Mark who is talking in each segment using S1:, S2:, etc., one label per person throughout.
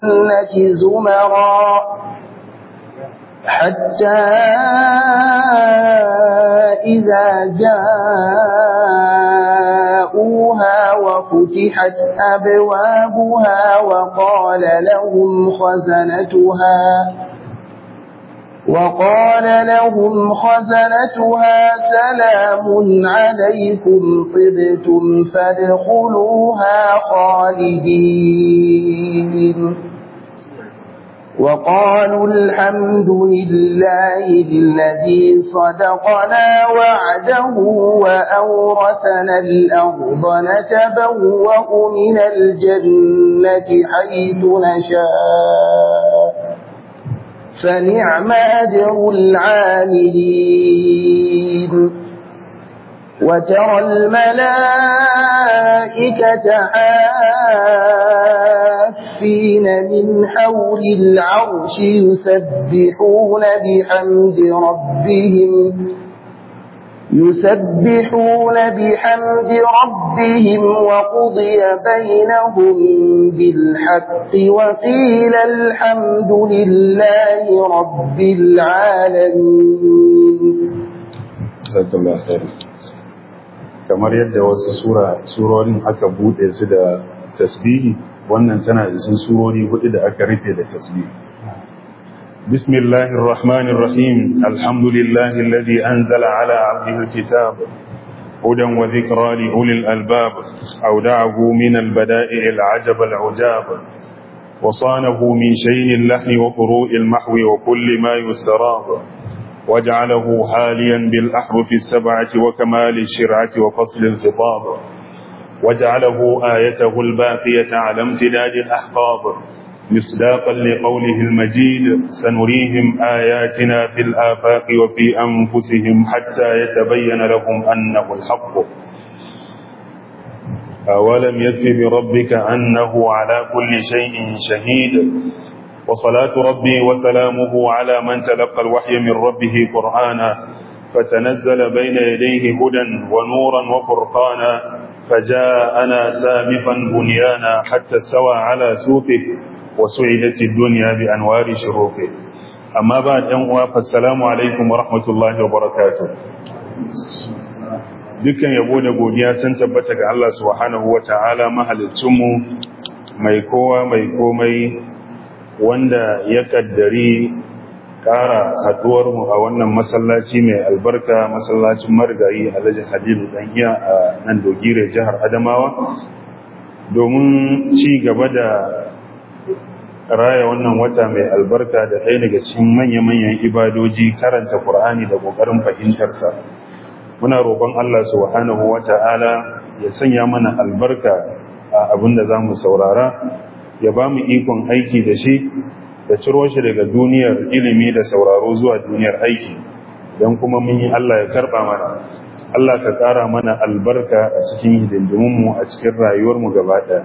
S1: زمرا حتى إذا جاءوها وفتحت أبوابها وقال لهم خزنتها وقال لهم خزنتها سلام عليكم طبتم فادخلوها خالدين وقالوا الحمد لله الذي صدقنا وعده وأورثنا الأرض نتبوأ من الجنة حيث نشاء فنعم أجر العاملين وترى الملائكة حافين من حول العرش يسبحون بحمد ربهم يسبحون بحمد ربهم وقضي بينهم بالحق وقيل الحمد لله رب العالمين
S2: Jazakallah khair. Kamar yadda wasu sura surorin aka bude su da tasbihi, wannan tana isin surori hudu da aka rufe da tasbihi. Bismillahir Rahmanir Rahim. Alhamdulillahi alladhi anzala ala 'abdihi al-kitab hudan wa dhikra li ulil albab. Awda'ahu min al-bada'i' al-'ajab al-'ujab. وصانه من شين اللحن وقروء المحو وكل ما يسراب وجعله حاليا بالأحرف السبعة وكمال الشرعة وفصل الخطاب وجعله آيته الباقية على امتداد الأحقاب مصداقا لقوله المجيد سنريهم آياتنا في الآفاق وفي أنفسهم حتى يتبين لهم أنه الحق أولم يكف بربك أنه على كل شيء شهيد وصلاة ربي وسلامه على من تلقى الوحي من ربه قرآنا فتنزل بين يديه هدى ونورا وفرقانا فجاءنا سابقا بنيانا حتى استوى على سوقه وسعدت الدنيا بأنوار شروقه أما بعد أنواع فالسلام عليكم ورحمة الله وبركاته dukkan yabo da godiya sun tabbata ga Allah subhanahu wata'ala mahalicinmu mai kowa mai komai wanda ya kaddari ƙara haɗuwarmu a wannan masallaci mai albarka masallacin marigayi alhaji halilu ɗan'iya a nan dogire jihar adamawa domin ci gaba da raya wannan wata mai albarka da ɗaya daga cikin manya-manyan ibadoji karanta ƙur'ani da ƙoƙarin fahimtarsa muna roƙon allah subhanahu wa ta'ala ya sanya mana albarka a abin da za mu saurara ya ba mu ikon aiki da shi da ciro shi daga duniyar ilimi da sauraro zuwa duniyar aiki don kuma mun yi Allah ya karɓa mana Allah ka ƙara mana albarka a cikin hidindimunmu a cikin rayuwarmu gaba ɗaya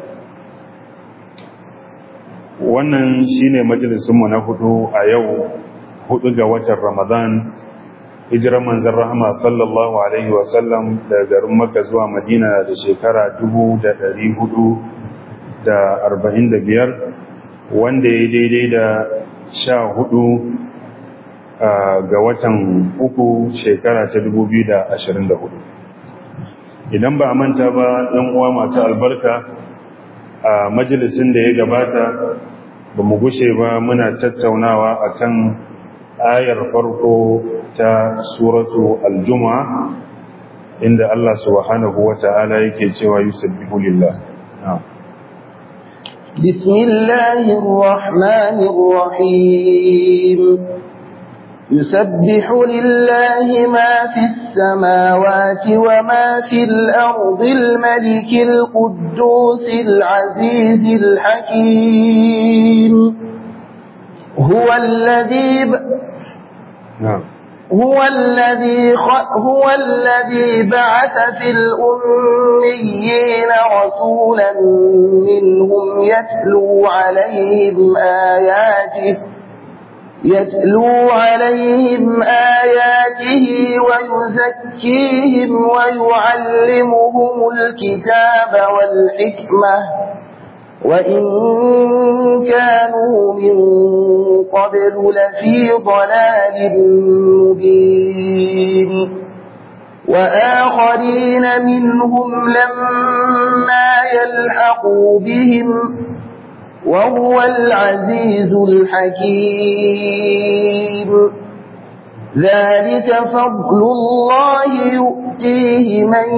S2: wannan shine majalisunmu na hudu a yau hudu ga watan ramadan hijirar manzan rahama sallallahu alaihi wasallam daga garin maka zuwa madina da shekara dubu da ɗari hudu da arba'in da biyar wanda ya daidai da sha hudu ga watan uku shekara ta dubu biyu da ashirin da hudu idan ba a manta ba ɗan uwa masu albarka a majalisin da ya gabata ba mu gushe ba muna tattaunawa akan ayar farko ta suratu aljuma inda Allah subhanahu wa ta'ala yake cewa yusabbihu lillah
S1: بسم الله الرحمن الرحيم يسبح لله ما في السماوات وما في الأرض الملك القدوس العزيز الحكيم هو الذي ب...
S2: نعم
S1: هو الذي خ... هو الذي بعث في الأميين رسولا منهم يتلو عليهم آياته يتلو عليهم آياته ويزكيهم ويعلمهم الكتاب والحكمة وإن كانوا من قبل لفي ضلال مبين وآخرين منهم لما يلحقوا بهم وهو العزيز الحكيم ذلك فضل الله يؤتيه من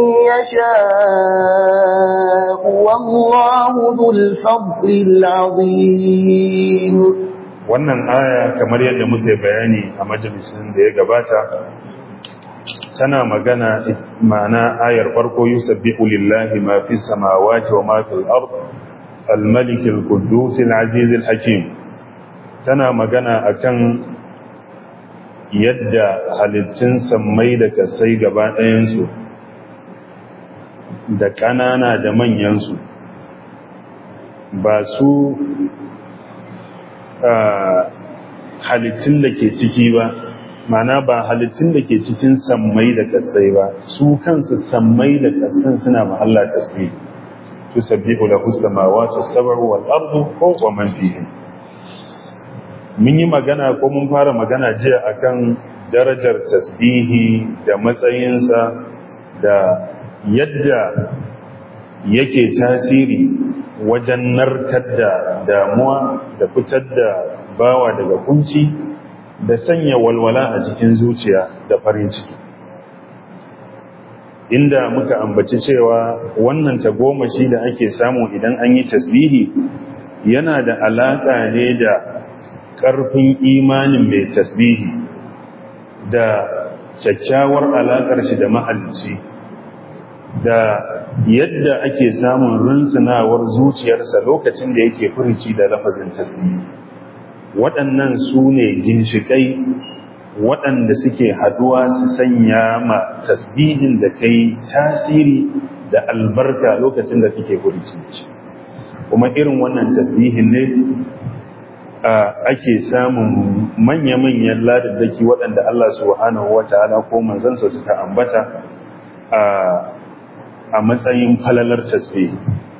S1: يشاء والله ذو الفضل العظيم
S2: wannan aya kamar yadda muke bayani a majalisin da ya gabata tana magana ma'ana ayar farko yusabbihu lillahi ma fi samawati wa ma fil ard al-malik al-quddus al-aziz al-hakim tana magana akan yadda halittun sammai da kasai gaba ɗayansu da ƙanana da manyansu ba su halittun da ke ciki ba mana ba halittun da ke cikin sammai da kasai ba su kansu sammai da kasan suna mahalla tasbih tusabbihu lahu samawati sab'u wal ardu wa man fihin mun yi magana ko mun fara magana jiya akan darajar tasbihi da matsayinsa da yadda yake tasiri wajen narkar da damuwa da fitar da bawa daga kunci da sanya walwala a cikin zuciya da farin ciki inda muka ambaci cewa wannan tagomashi da ake samu idan an yi tasbihi yana da alaƙa ne da ƙarfin imanin mai tasbihi da kyakkyawar alaƙar shi da mahalicci da yadda ake samun rinsunawar zuciyarsa lokacin da yake furici da lafazin tasbihi waɗannan su ne ginshiƙai waɗanda suke haduwa su sanya ma tasbihin da kai tasiri da albarka lokacin da kake furici kuma irin wannan tasbihin ne ake samun manya-manyan ladaddaki waɗanda Allah subhanahu wa ta'ala ko manzansa suka ambata a matsayin falalar tasbih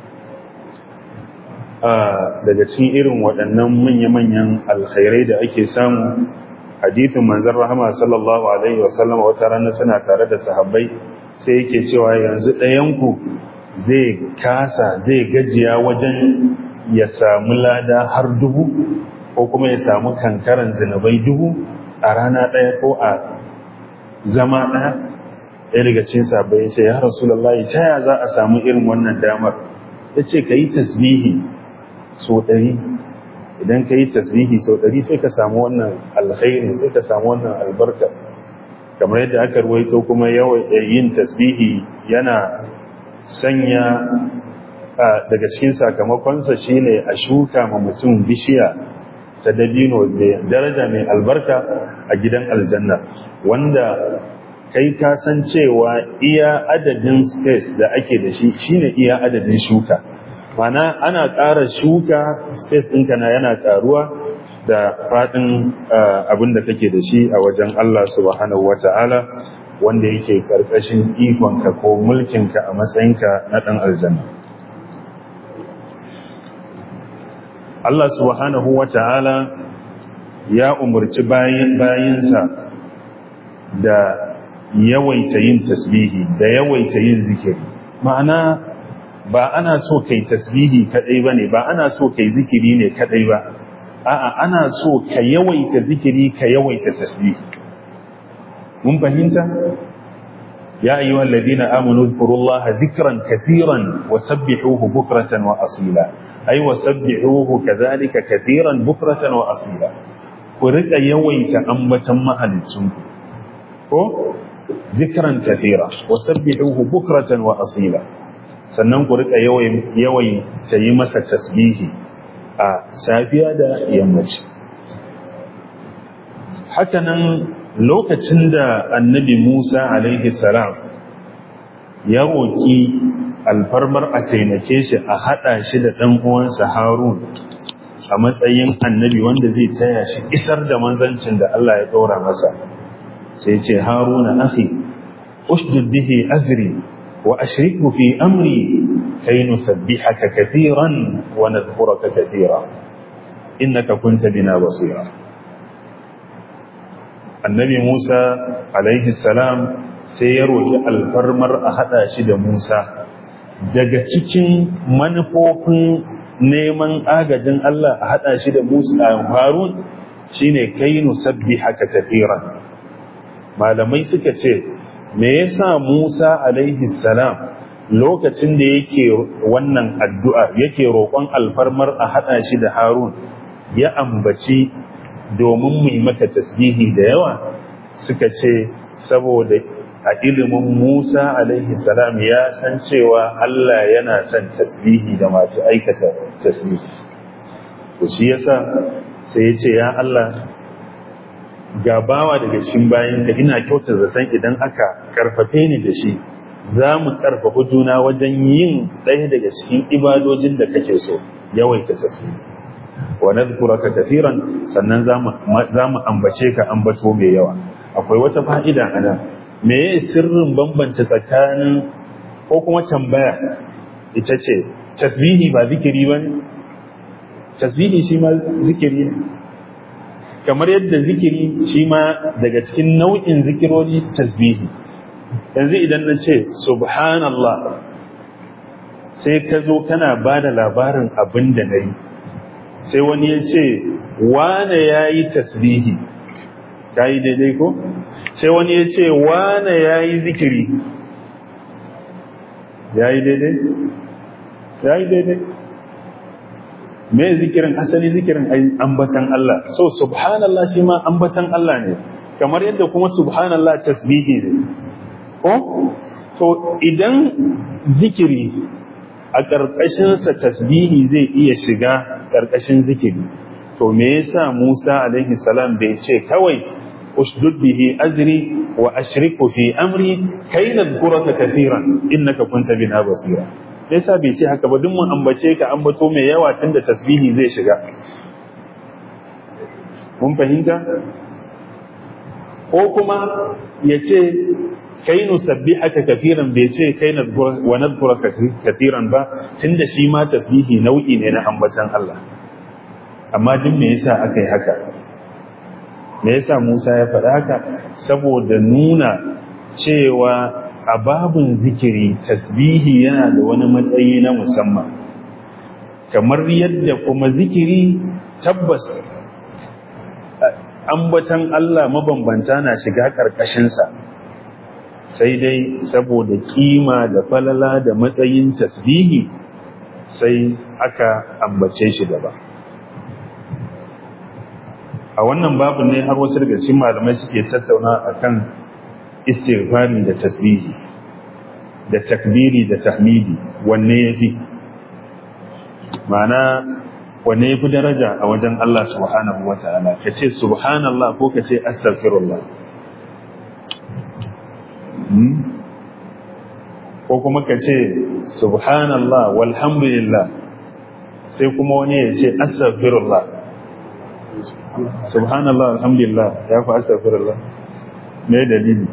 S2: daga cikin irin waɗannan manya-manyan alkhairai da ake samu hadithin manzan rahama sallallahu alaihi wasallam wata rana suna tare da sahabbai sai yake cewa yanzu ɗayanku zai kasa zai gajiya wajen ya samu lada har dubu ko kuma ya samu kankaran zinabai dubu a rana ɗaya ko a zama ɗaya ɗaya daga cikin sabai ya ce ya rasulallah ta ya za a samu irin wannan damar ya ce ka yi tasbihi so ɗari idan ka yi tasbihi so ɗari sai ka samu wannan alkhairi sai ka samu wannan albarka kamar yadda aka ruwaito kuma yawan yin tasbihi yana sanya daga cikin sakamakonsa shine a shuka ma mutum bishiya ta dabino mai daraja mai albarka a gidan aljanna wanda kai ka san cewa iya adadin space da ake da shi shine iya adadin shuka mana ana ƙara shuka space ɗinka na yana ƙaruwa da faɗin abin da kake da shi a wajen Allah subhanahu wata'ala wanda yake ƙarƙashin ikonka ko mulkinka a matsayinka na ɗan aljanna Allah subhanahu wa ta'ala ya umarci bayinsa da yawaita yin tasbihi da yawaita yin zikiri ma'ana ba ana so kai tasbihi kadai ba ne ba ana so kai zikiri ne kadai ba a'a ana so ka yawaita zikiri ka yawaita tasbihi mun fahimta ya ayyuhal ladina amanu dhkurullaha dhikran katiran wa sabbihuhu bukratan wa asila ai wasabbihuhu kadhalika katiran bukratan wa asila ku rika yawaita ambatan mahalicin ko zikran katira wasabbihuhu bukratan wa asila sannan ku rika yawayin yawayin yi masa tasbihi a safiya da yammaci hakanan lokacin da annabi Musa alaihi salam ya roki alfarmar a taimake shi a haɗa shi da ɗan uwansa Harun a matsayin annabi wanda zai taya shi isar da manzancin da Allah ya ɗora masa sai ce Haruna akhi ushdud bihi azri wa ashriku fi amri kai nusabbihaka kathiran wa nadhkuraka kathira innaka kunta bina basira annabi Musa alaihi salam sai ya roki alfarmar a hada shi da Musa daga cikin manufofin neman agajin Allah a hada shi da Musa a Harun shine kai nusabbihaka kathiran malamai suka ce me yasa Musa alaihi salam lokacin da yake wannan addu'a yake roƙon alfarmar a haɗa shi da Harun ya ambaci domin mu yi maka tasbihi da yawa suka ce saboda a ilimin Musa alaihi salam ya san cewa Allah yana son tasbihi da masu aikata tasbihi to shi yasa sai ya ce ya Allah ga bawa daga cikin bayan da ina kyauta zaton idan aka karfafe ni da shi za mu karfafa juna wajen yin ɗaya daga cikin ibadojin da kake so yawaita tasbih wa nadhkuraka kathiran sannan za mu ambace ka ambato mai yawa akwai wata fa'ida ana me ye sirrin bambance tsakanin ko kuma tambaya ita ce tasbihi ba zikiri ba ne tasbihi shi ma zikiri ne kamar yadda zikiri shi ma daga cikin nau'in zikirori tasbihi yanzu idan na ce subhanallah sai ka zo kana ba da labarin abin da na yi sai wani ya ce wane ya yi tasbihi ka yi daidai ko sai wani ya ce wane ya yi zikiri ya yi daidai ya yi daidai me zikirin asali zikirin ambatan Allah so subhanallah shi ma ambatan Allah ne kamar yadda kuma subhanallah tasbihi ne ko to idan zikiri a ƙarƙashinsa tasbihi zai iya shiga ƙarƙashin zikiri to me yasa Musa alaihi salam bai ce kawai usdud bihi azri wa ashriku fi amri kai nadhkuraka kathiran innaka kunta bina basira yasa bai ce haka ba duk mun ambace ka ambato mai yawa tunda tasbihi zai shiga mun fahimta ko kuma ya ce kai nusabbihaka kathiran bai ce kai wa nadhkuraka kathiran ba tunda shi ma tasbihi nau'i ne na ambatan Allah amma duk me yasa aka yi haka me yasa Musa ya faɗa haka saboda nuna cewa a babun zikiri tasbihi yana da wani matsayi na musamman kamar yadda kuma zikiri tabbas ambatan Allah mabambanta na shiga ƙarƙashinsa sai dai saboda kima da falala da matsayin tasbihi sai aka ambace shi gaba a wannan babu ne har wasu daga cikin malamai suke tattauna akan istighfari da tasbihi da takbiri da tahmidi wanne yafi ma'ana wanne yafi daraja a wajen Allah subhanahu wataala kace subhanallah ko kace astaghfirullah ko kuma kace subhanallah walhamdulillah sai kuma wani ya ce astaghfirullah subhanallah alhamdulillah ya fi astaghfirullah me dalili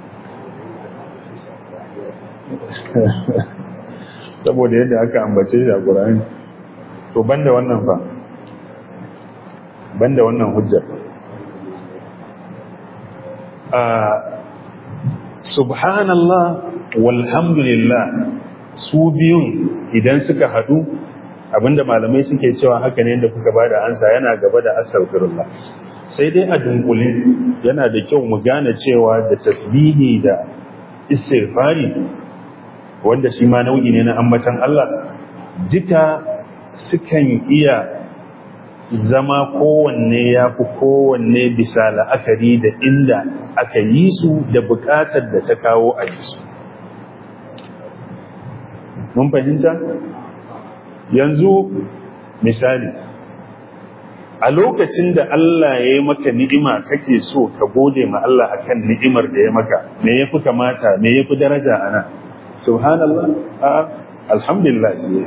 S2: saboda yadda aka ambace shi a Qur'ani to banda wannan fa banda wannan hujjar a subhanallah walhamdulillah su biyun idan suka hadu abinda malamai suke cewa haka ne da kuka bada ansa yana gaba da astaghfirullah sai dai a dunkule yana da kyau mu gane cewa da tasbihi da istighfari wanda shi ma nau'i ne na ambatan Allah duka sukan iya zama kowanne ya fi kowanne bisa la'akari da inda aka yi su da bukatar da ta kawo a yi su mun fahimta yanzu misali a lokacin da Allah ya yi maka ni'ima kake so ka gode ma Allah akan ni'imar da ya maka me yafi kamata me yafi daraja ana subhanallah a alhamdulillah shi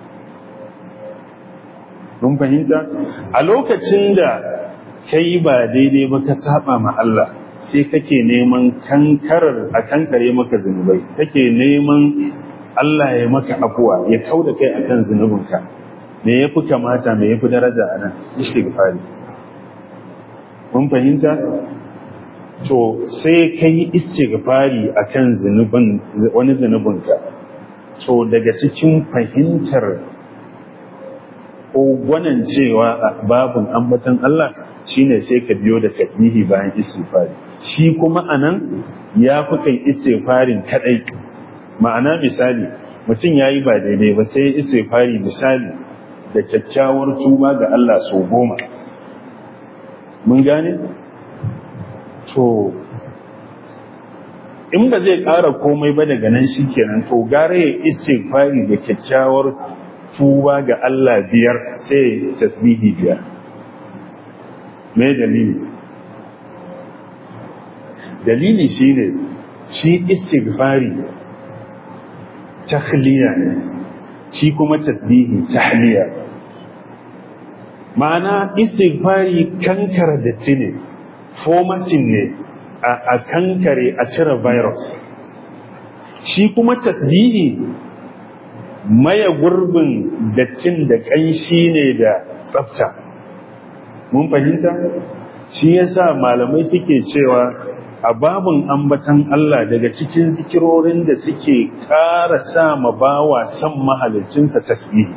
S2: mun fahimta a lokacin da kai ba daidai ba ka saba ma Allah sai kake neman kankarar a kankare maka zunubai kake neman Allah ya maka afuwa ya kau da kai akan zunubinka me ya fi kamata me ya fi daraja a nan istighfari mun fahimta to sai ka yi istighfari akan zunubin wani zunubinka to daga cikin fahimtar ko gwanan cewa a babin ambatan Allah shine sai ka biyo da tasbihi bayan istighfari shi kuma anan ya fi kai istighfarin kadai ma'ana misali mutum yayi ba daidai ba sai istighfari misali da kyakkyawar tuba ga Allah sau goma mun gane to in ba zai ƙara komai ba daga nan shikenan to gare ya istighfari da kyakkyawar tuba ga Allah biyar sai tasbihi biyar me dalili dalili shine shi istighfari tahliya ne shi kuma tasbihi tahliya ma'ana istighfari kankara datti ne formatting ne a kankare a cire virus shi kuma tasbihi maye gurbin dattin da ƙanshi ne da tsafta mun fahimta shi yasa malamai suke cewa a babin ambatan Allah daga cikin zikirorin da suke ƙara sa ma bawa san mahalicinsa tasbihi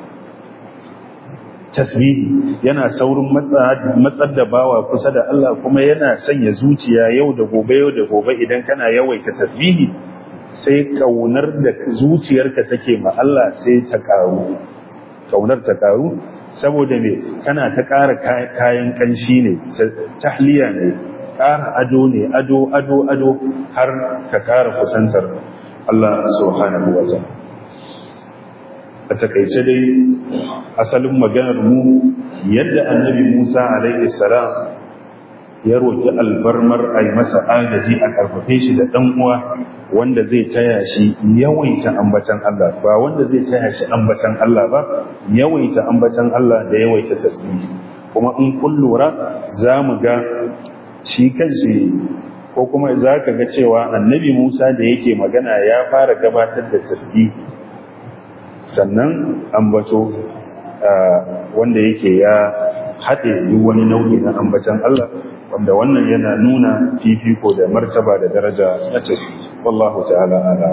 S2: tasbihi yana saurin matsar da bawa kusa da Allah kuma yana sanya zuciya yau da gobe yau da gobe idan kana yawaita tasbihi sai kaunar da zuciyarka take ma Allah sai ta karu kaunar ta karu saboda me kana ta ƙara kayan ƙanshi ne tahliya ne ƙara ado ne ado ado ado har ka ƙara kusantar Allah subhanahu wa ta'ala a takaice dai asalin maganar mu yadda annabi Musa alaihi salam ya roki albarmar ai masa agaji a karfafe shi da dan uwa wanda zai taya shi yawaita ambatan Allah ba wanda zai taya shi ambatan Allah ba yawaita ambatan Allah da yawaita tasbih kuma in kun lura za mu ga shi kanshi ko kuma za ka ga cewa annabi Musa da yake magana ya fara gabatar da tasbih sannan ambato wanda yake ya haɗe duk wani nau'i na ambatan Allah wanda wannan yana nuna fifiko da martaba da daraja na tasbih wallahu ta'ala ala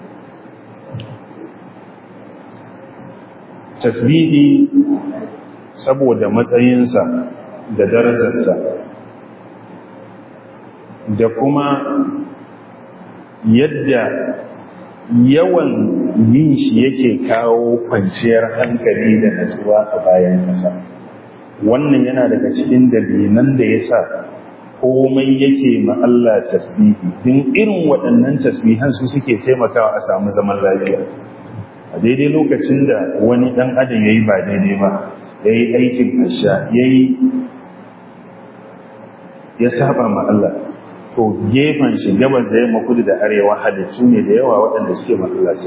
S2: tasbihi saboda matsayinsa da darajarsa da kuma yadda yawan yin shi yake kawo kwanciyar hankali da natsuwa a bayan ƙasa wannan yana daga cikin dalilan da ya sa komai yake ma Allah tasbihi din irin waɗannan tasbihan su suke taimakawa a samu zaman lafiya a daidai lokacin da wani ɗan adam ya yi ba daidai ba ya yi aikin asha ya yi ya saba ma Allah to gefen shi gabas da yamma kudu da arewa halittu ne da yawa waɗanda suke masallaci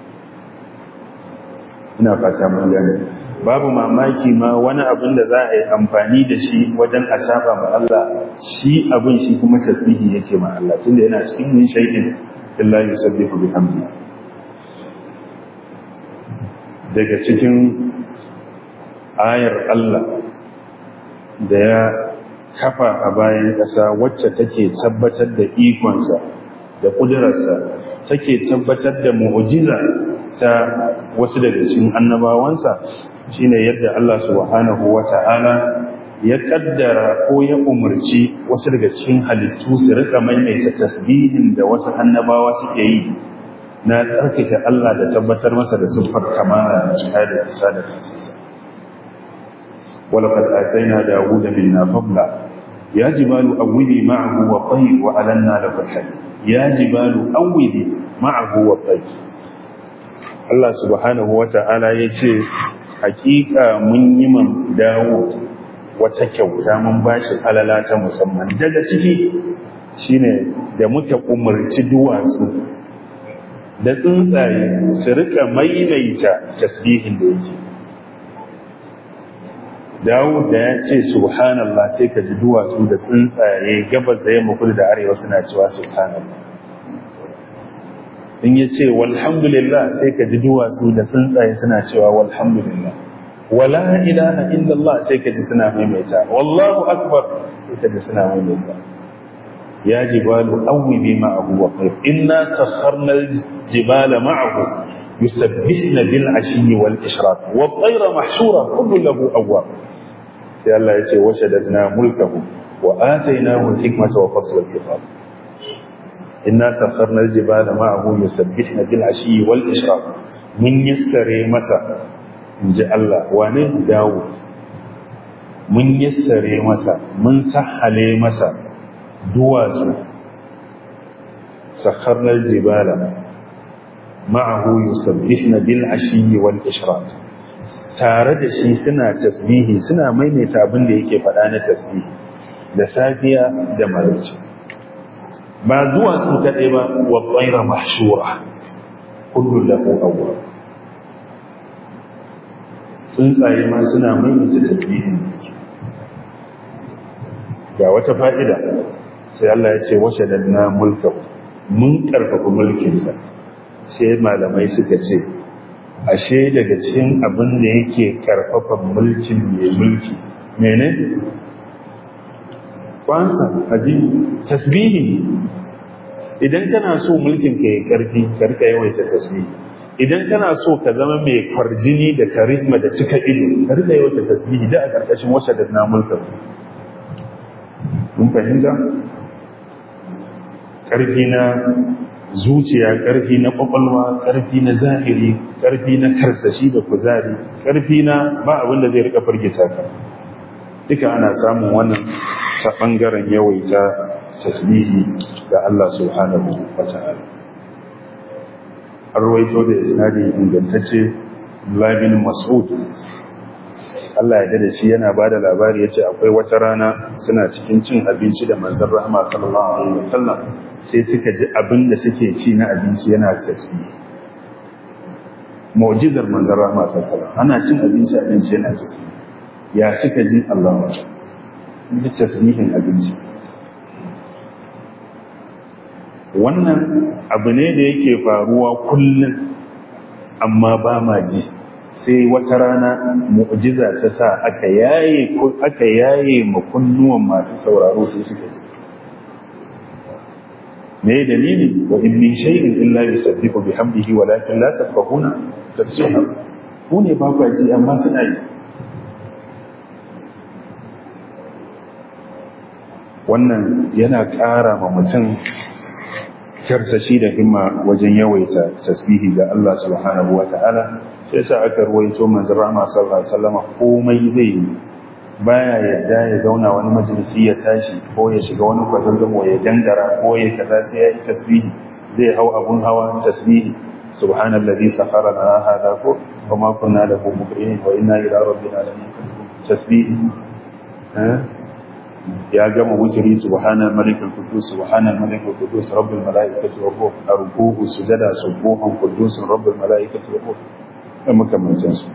S2: ina fata mun gane babu mamaki ma wani abin da za a yi amfani da shi wajen a saba ma Allah shi abin shi kuma tasbihi yake ma Allah tunda yana cikin min shay'in illa yusabbihu bihamdi daga cikin ayar Allah da ya kafa a bayan ƙasa wacce take tabbatar da ikonsa da ƙudurarsa take tabbatar da mu'ujiza ta wasu daga cikin annabawansa shine yadda Allah subhanahu wata'ala ya kaddara ko ya umarci wasu daga cikin halittu su rika maimaita tasbihin da wasu annabawa suke yi na tsarkake Allah da tabbatar masa da siffar kamala da cika da isa da kasance ولقد آتينا داود منا فضلا يا جبال أولي معه والطير وألنا له الحديد يا جبال أولي معه والطير Allah subhanahu wa ta'ala ya ce, Hakika mun yi man dawo wata kyauta mun ba shi alala ta musamman daga ciki shine da muka umarci duwatsu da tsuntsaye su rika maimaita tasbihin da yake. Dawud da ya ce subhanallah sai ka ji duwatsu da tsuntsaye gabas da yamma kudu da arewa suna cewa subhanallah in ya ce walhamdulillah sai ka ji duwatsu da tsuntsaye suna cewa walhamdulillah wala ilaha illallah sai ka ji suna maimaita wallahu akbar sai ka ji suna maimaita ya jibalu awwibi ma'ahu wa qayr inna sakharna al-jibala ma'ahu yusabbihna bil ashiyyi wal ishraq wa at-tayra mahshura kullu lahu awwab sai Allah ya ce washadadna mulkahu wa atainahu al-hikmata wa fasla al-khitab inna sakharna al-jibala ma'ahu yusabbihna bil ashiyyi wal ishraq mun yassare masa inji Allah wane Dawud mun yassare masa mun sahale masa duwatsu sakharna al-jibala ma'ahu yusabbihna bil ashiyyi wal ishraq tare da shi suna tasbihi suna maimaita abin da yake faɗa na tasbihi da safiya da maraice ba zuwa su kaɗai ba wa tsaira mahshura kullu lahu awwab tsuntsaye ma suna maimaita tasbihin ga wata fa'ida sai Allah ya ce washe da na mulka mun ƙarfafa mulkinsa sai malamai suka ce ashe daga cikin abin da yake ƙarfafa mulkin mai mulki mene? kwansa aji tasbihi idan kana so mulkin ka yi ƙarfi karka yawaita tasbihi idan kana so ka zama mai kwarjini da karisma da cika ido karka yawaita tasbihi da a ƙarƙashin wacce da na mulkin mun fahimta ƙarfi na zuciya ƙarfi na ƙwaƙwalwa ƙarfi na zahiri ƙarfi na karsashi da kuzari ƙarfi na ba abin da zai rika firgita ka duka ana samun wannan ta ɓangaren yawaita tasbihi ga Allah subhanahu wa ta'ala an rawaito da isnadi ingantacce labin mas'ud Allah ya da shi yana ba da labari ya ce akwai wata rana suna cikin cin abinci da manzan rahama sallallahu alaihi wasallam sai suka ji abin da suke ci na abinci yana tasbihi mu'jizar manzan rahama sallallahu alaihi wasallam ana cin abinci abinci yana tasbihi ya suka ji Allah sun ji tasbihin abinci wannan abu ne da yake faruwa kullum amma ba ma ji sai wata rana mu'jiza ta sa aka yaye aka yaye makunnuwan masu sauraro sai suka ji me dalili wa in min shay'in illa yusabbihu bihamdihi walakin la tafqahuna tasbihahu ku ne ba ku ji amma suna yi wannan yana ƙara ma mutum karsashi da himma wajen yawaita tasbihi ga Allah subhanahu wa ta'ala sai sa aka ruwaito manzon Rahma sallallahu alaihi wasallam komai zai yi baya yadda ya zauna wani majalisi ya tashi ko ya shiga wani kwazazzabo ya dangara ko ya kaza sai ya yi tasbihi zai hau abun hawa tasbihi subhanallazi sakhara lana hada ko kuma kunna lahu muqrinin wa inna ila rabbina lamunqalibun tasbihi ya gama wuturi subhanal malikul qudus subhanal malikul qudus rabbul malaikati wa ruh arkuhu sujada subuhan qudus rabbul malaikati wa ruh da makamancin su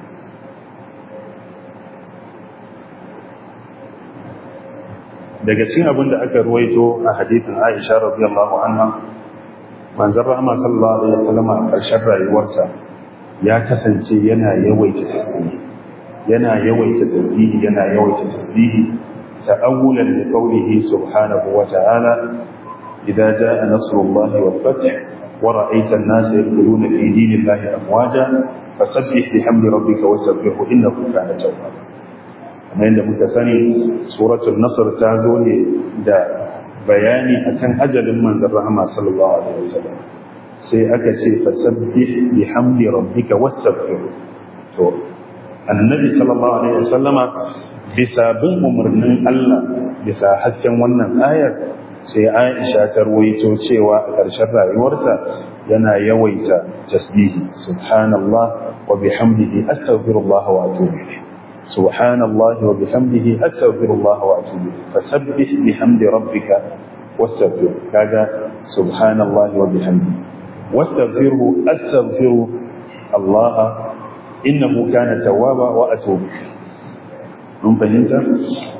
S2: daga cikin abin da aka ruwaito a hadithin Aisha radiyallahu anha manzon rahama sallallahu alaihi wasallam a ƙarshen rayuwarsa ya kasance yana yawaita tasbihi yana yawaita tasbihi yana yawaita tasbihi تأولا لقوله سبحانه وتعالى إذا جاء نصر الله والفتح ورأيت الناس يدخلون في دين الله أفواجا فسبح بحمد ربك وسبحه إنه كان توابا kamar yadda muka sani suratul nasr ta zo ne da bayani akan ajalin manzon rahama sallallahu alaihi wasallam sai aka ce fasabbih bihamdi rabbika wasabbih to annabi sallallahu alaihi wasallama bisa bin umarnin Allah bisa hasken wannan ayar sai Aisha ta ruwaito cewa a ƙarshen rayuwarsa yana yawaita tasbihi subhanallah wa bihamdihi astaghfirullah wa atubu ilayh subhanallah wa bihamdihi astaghfirullah wa atubu ilayh fasabbih bihamdi rabbika wastaghfir kaga subhanallah wa bihamdihi wastaghfirhu astaghfiru Allah innahu kana tawwaba wa atubu ilayh mun fahimta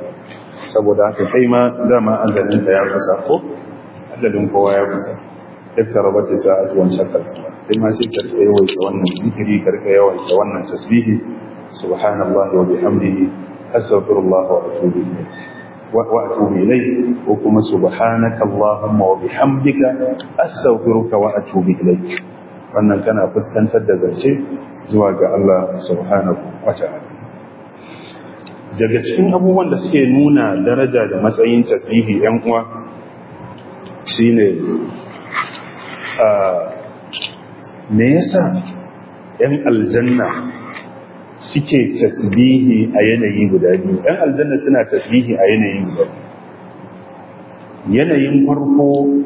S2: saboda haka kai ma dama ajalinka ya kusa ko ajalin kowa ya kusa اقتربت الساعة وانشق القمر لما سيكر يويت وانا ذكري كرك يويت وانا تسبيه سبحان الله وبحمده أستغفر الله وأتوب إليه وأتوب إليه وكما سبحانك اللهم وبحمدك أستغفرك وأتوب إليك wannan kana fuskantar da zance zuwa ga Allah subhanahu wata'ala daga cikin abubuwan da suke nuna daraja da matsayin tasbihi yan uwa shine me yasa yan aljanna suke tasbihi a yanayi guda biyu yan aljanna suna tasbihi a yanayi guda yanayin farko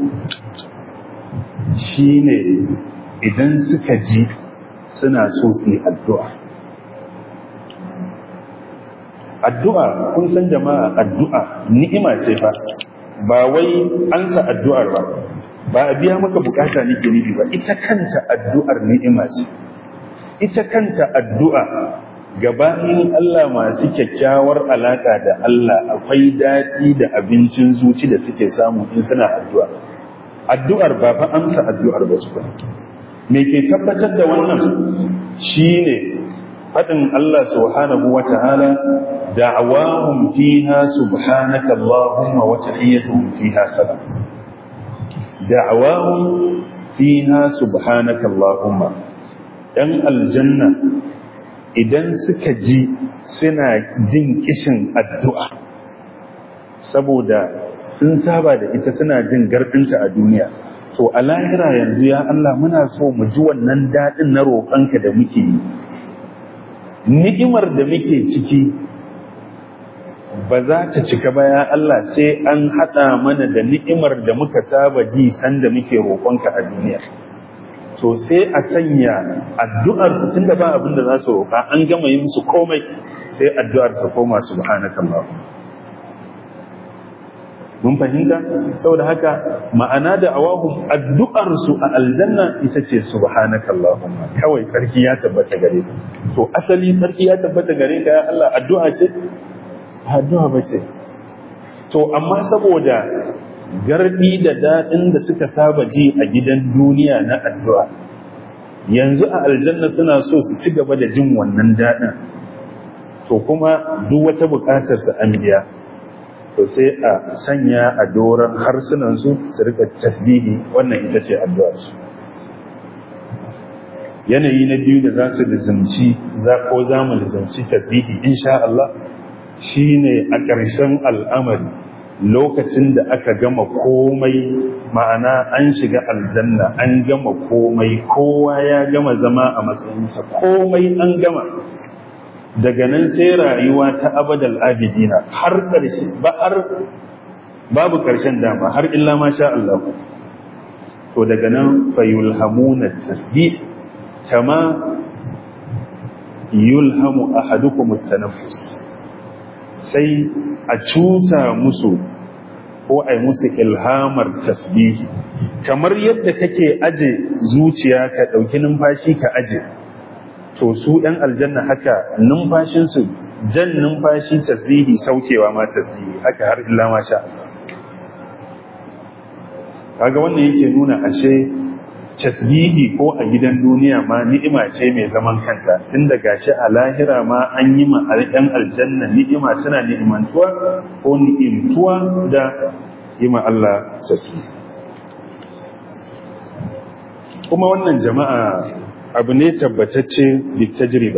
S2: shine idan suka ji suna so su yi addu'a addu'a kun san jama'a addu'a ni'ima ce fa ba wai an sa addu'ar ba ba a biya maka bukata nake nufi ba ita kanta addu'ar ni'ima ce ita kanta addu'a gabanin Allah masu kyakkyawar alaka da Allah akwai daɗi da abincin zuci da suke samu in suna addu'a addu'ar ba fa amsa addu'ar ba su me ke tabbatar da wannan shine faɗin Allah subhanahu wa ta'ala da'awahum fiha subhanaka Allahumma wa tahiyyatuhum fiha salam da'awahum fiha subhanaka Allahumma ɗan aljanna idan suka ji suna jin kishin addu'a saboda sun saba da ita suna jin gardinta a duniya to a lahira yanzu ya Allah muna so mu ji wannan daɗin na roƙonka da muke yi ni'imar da muke ciki ba za ta cika ba ya Allah sai an haɗa mana da ni'imar da muka saba ji sanda muke roƙonka a duniya to sai a sanya addu'ar su tunda ba abin da za su roƙa an gama yi musu komai sai addu'ar ta koma subhanakallah mun fahimta saboda haka ma'ana da awahum addu'ar su a aljanna ita ce subhanakallahumma kawai sarki ya tabbata gare ka to asali sarki ya tabbata gare ka ya Allah addu'a ce addu'a bace to amma saboda gardi da dadin da suka saba ji a gidan duniya na addu'a yanzu a aljanna suna so su ci gaba da jin wannan dadin to kuma duk wata bukatar su an biya to sai a sanya a doron harsunansu su rika tasbihi wannan ita ce addu'arsu yanayi na biyu da za su lizimci za ko za mu lizimci tasbihi insha Allah shine a ƙarshen al'amari lokacin da aka gama komai ma'ana an shiga aljanna an gama komai kowa ya gama zama a matsayinsa komai an gama daga nan sai rayuwa ta abadal abidina har ƙarshe ba har babu ƙarshen dama har illa ma sha Allah to daga nan fa yulhamuna tasbih kama yulhamu ahadukum at-tanaffus sai a cusa musu ko ai musu ilhamar tasbihi kamar yadda kake aje zuciya ka dauki numfashi ka aje to su ɗan aljanna haka numfashinsu jan numfashi tasbihi saukewa ma tasbihi haka har illa ma sha kaga wannan yake nuna ashe tasbihi ko a gidan duniya ma ni'ima ce mai zaman kanta tun da gashi a lahira ma an yi ma ɗan aljanna ni'ima suna ni'imantuwa ko ni'imtuwa da yi ma Allah tasbihi kuma wannan jama'a abu ne tabbatacce bi tajriba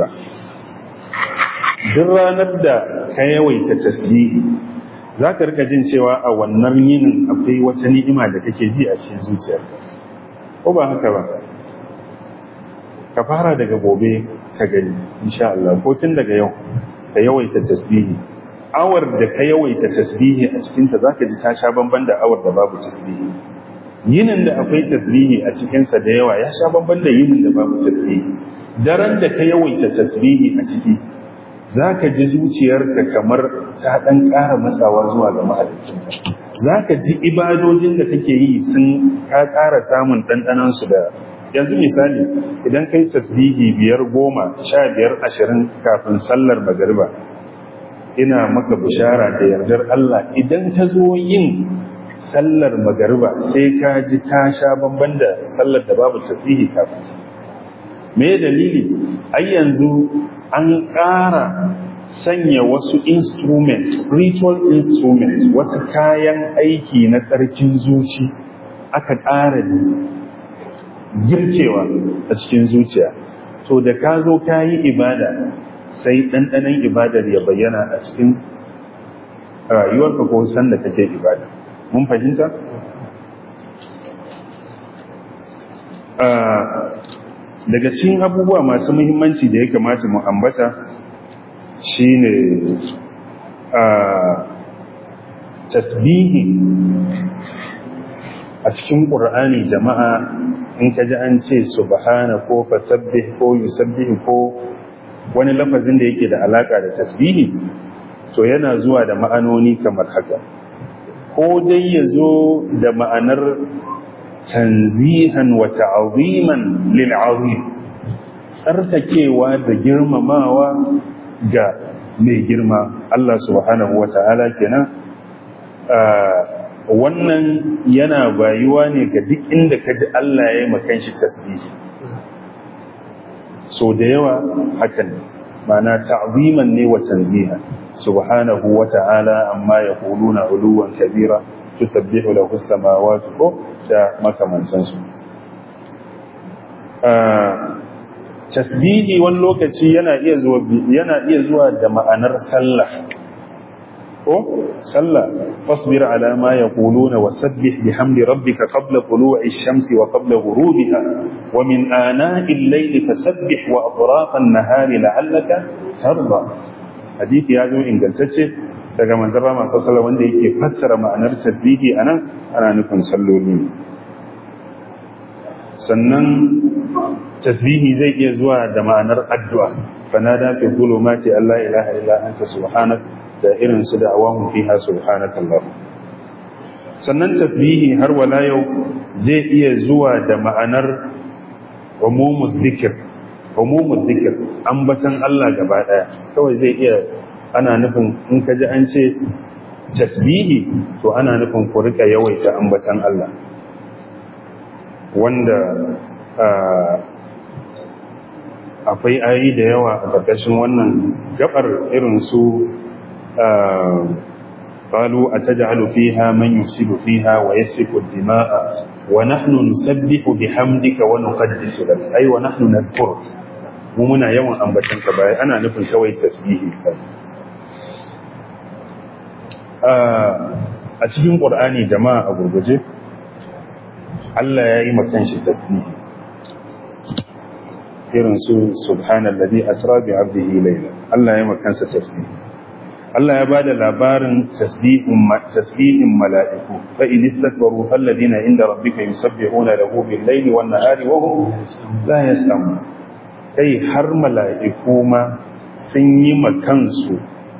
S2: duk ranar da ka yawaita tasbihi za ka rika jin cewa a wannan yinin akwai wata ni'ima da kake ji a cikin zuciyarka ko ba haka ba ka fara daga gobe ka gani insha Allah ko tun daga yau ka yawaita tasbihi awar da ka yawaita tasbihi a cikinta za ka ji ta sha bamban da awar da babu tasbihi yinin da akwai tasbihi a cikinsa da yawa ya sha bamban da yinin da babu tasbihi daren da ka yawaita tasbihi a ciki za ka ji zuciyarka kamar ta ɗan ƙara matsawa zuwa ga mahaliccinta za ka ji ibadojin da kake yi sun ka ƙara samun ɗanɗanansu da yanzu misali idan kai tasbihi biyar goma sha biyar ashirin kafin sallar magariba ina maka bishara da yardar Allah idan ka zo yin sallar magariba sai ka ji ta sha bamban da sallar da babu tasbihi kafin ta me dalili ai yanzu an ƙara sanya wasu instrument spiritual instruments wasu kayan aiki na tsarkin zuci aka ƙara girkewa a cikin zuciya to da ka zo ka yi ibada sai ɗanɗanon ibadar ya bayyana a cikin rayuwarka ko sanda kake ibada mun fahimta? daga cikin abubuwa masu muhimmanci da ya kamata mu ambata shine tasbihi a cikin ƙur'ani jama'a in ka ji an ce subhana ko fasabbih ko yusabbih ko wani lafazin da yake da alaka da tasbihi to yana zuwa da ma'anoni kamar haka ko dai ya zo da ma'anar tanzihan wa ta'aziman lil azim tsarkakewa da girmamawa ga mai girma Allah subhanahu wa ta'ala kenan wannan yana bayuwa ne ga duk inda ka ji Allah ya yi makan shi tasbihi so da yawa hakan mana ta'ziman ne wa tanziha subhanahu wa ta'ala amma yaquluna uluwan kabira tusabbihu lahu as-samawati ko da makamantan su tasbihi wani lokaci yana iya zuwa yana iya zuwa da ma'anar sallah ko sallah fasbir ala ma yaquluna wasabbih bihamdi rabbika qabla tulu'i ash-shamsi wa qabla ghurubiha wa min ana'i al-layli fasabbih wa atraf an-nahari la'allaka tarda hadisi ya zo ingantacce daga manzon Rama sallallahu wanda yake fassara ma'anar tasbihi anan ana nufin salloli sannan tasbihi zai iya zuwa da ma'anar addu'a fanada fi dhulumati alla ilaha illa anta subhanaka da irin su da awamun fiha subhanakallah sannan tasbihi har wala yau zai iya zuwa da ma'anar umumul zikir umumul zikir ambatan Allah gaba daya kawai zai iya ana nufin in ka ji an ce tasbihi to ana nufin ku rika yawaita ambatan Allah wanda akwai ayi da yawa a ƙarƙashin wannan gabar irin su قالوا أتجعل فيها من يفسد فيها ويسفك الدماء ونحن نسبح بحمدك ونقدس لك أي ونحن نذكرك ومنا يوم أنبتنك باي أنا نفن كوي تسبيحي a cikin ƙur'ani jama'a a gurguje Allah ya yi makan shi tasbihi irin su subhanallazi asra bi abdihi layla Allah ya yi makansa tasbihi Allah ya bada labarin tasbihin mala'iku fa in istakbaru falladina inda rabbika yusabbihuna lahu bil layli wan nahari wa hum la yas'amun kai har mala'iku ma sun yi makansu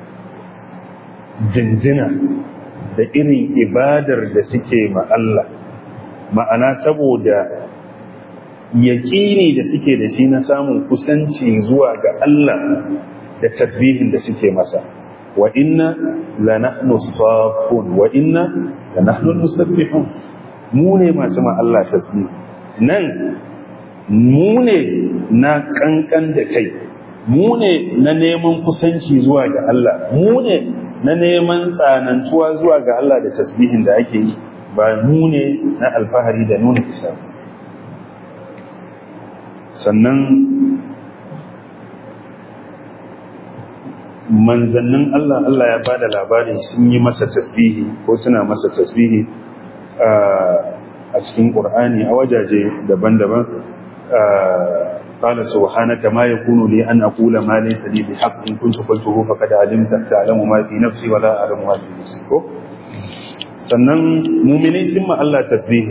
S2: jinjina da irin ibadar da suke ma Allah ma'ana saboda yaƙini da suke da shi na samun kusanci zuwa ga Allah da tasbihin da suke masa wa inna la nahnu safun wa inna la nahnu nusabbihun mu ne masu ma Allah tasbih nan mu ne na kankan da kai mu ne na neman kusanci zuwa ga Allah mu ne na neman tsanantuwa zuwa ga Allah da tasbihin da ake yi ba mu ne na alfahari da nuna isa sannan manzannin Allah Allah ya ba da labari sun yi masa tasbihi ko suna masa tasbihi a cikin ƙur'ani a wajaje daban-daban قال سبحانك ما يكون لي أن أقول ما ليس لي بحق إن كنت قلته فقد علمت تعلم ما في نفسي ولا أعلم ما في نفسك sannan muminai sun ma Allah tasbihi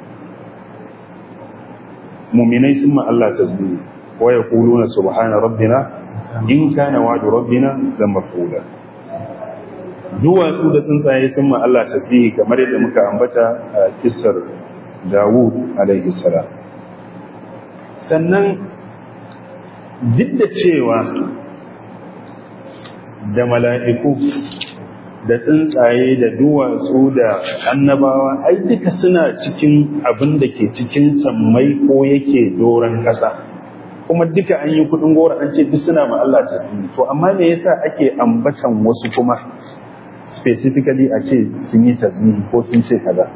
S2: muminai sun ma Allah tasbihi wa yaquluna subhana rabbina in kana wa'du rabbina la maf'ula duwatsu da tsuntsaye sun ma Allah tasbihi kamar yadda muka ambata a kissar Dawud alaihi salam sannan duk da cewa da mala'iku da tsuntsaye da duwatsu da annabawa ai duka suna cikin abin da ke cikin sammai ko yake doron ƙasa kuma duka an yi kudin gora an ce duk suna ma Allah tasbihi to amma me yasa ake ambatan wasu kuma specifically a ce sun yi tasbihi ko sun ce kaza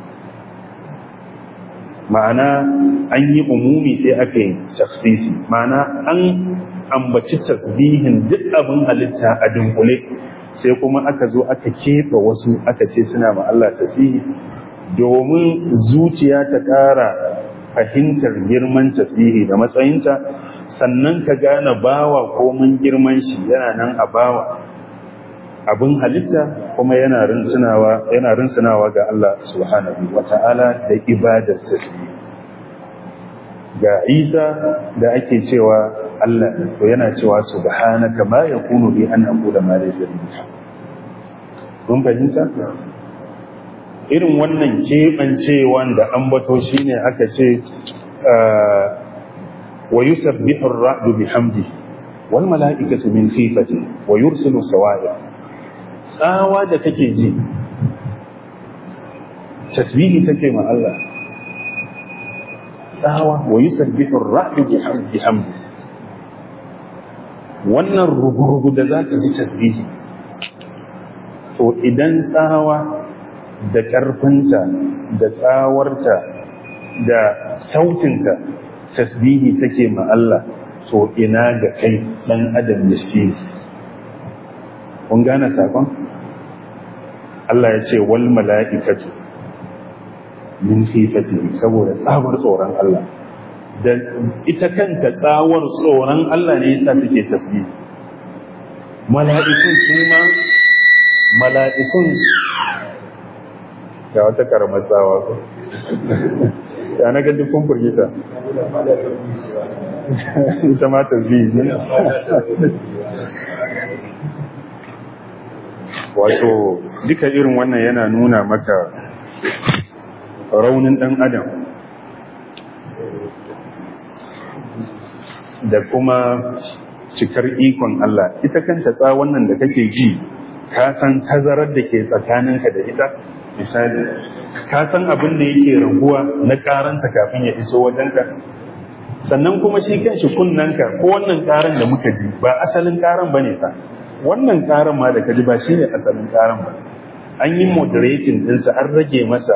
S2: ma'ana an yi umumi sai aka yi taksisi ma'ana an ambaci tasbihin duk abin halitta a dunkule sai kuma aka zo aka keɓe wasu aka ce suna ma Allah tasbihi domin zuciya ta ƙara fahimtar girman tasbihi da matsayinta sannan ka gane bawa komin girman shi yana nan a bawa abin halitta kuma yana rinsunawa yana rinsunawa ga Allah subhanahu wata'ala da ibadar tasbih ga Isa da ake cewa Allah to yana cewa subhanaka ma yakunu bi an aqula ma laysa bi kun fahimta irin wannan keɓancewan da ambato shine aka ce wa yusabbihu ar-ra'du bihamdihi wal mala'ikatu min khifati wa yursilu sawa'iq tsawa da kake ji tasbihi take ma Allah tsawa wa yusabbihu ar-ra'du bihamdi wannan rugurugu da zaka ji tasbihi to idan tsawa da ƙarfinta da tsawarta da sautinta tasbihi take ma Allah to ina ga kai dan adam miskini kun gane sakon Allah ya ce wal mala'ikatu min khifatihi saboda tsabar tsoron Allah da ita kanta tsawar tsoron Allah ne yasa take tasbih mala'ikun su ma mala'ikun ga wata karamar tsawa ko ya na ga dukkan furgita ita ma tasbih ne wato duka irin wannan yana nuna maka raunin ɗan adam da kuma cikar ikon Allah ita kanta tsawon nan da kake ji ka san tazarar da ke tsakaninka da ita misali ka san abin da yake raguwa na karanta kafin ya iso wajenka sannan kuma shi kan shi kunnanka ko wannan karan da muka ji ba asalin karan bane fa wannan karan ma da ka ji ba shine asalin karan ba an yi moderating ɗinsa an rage masa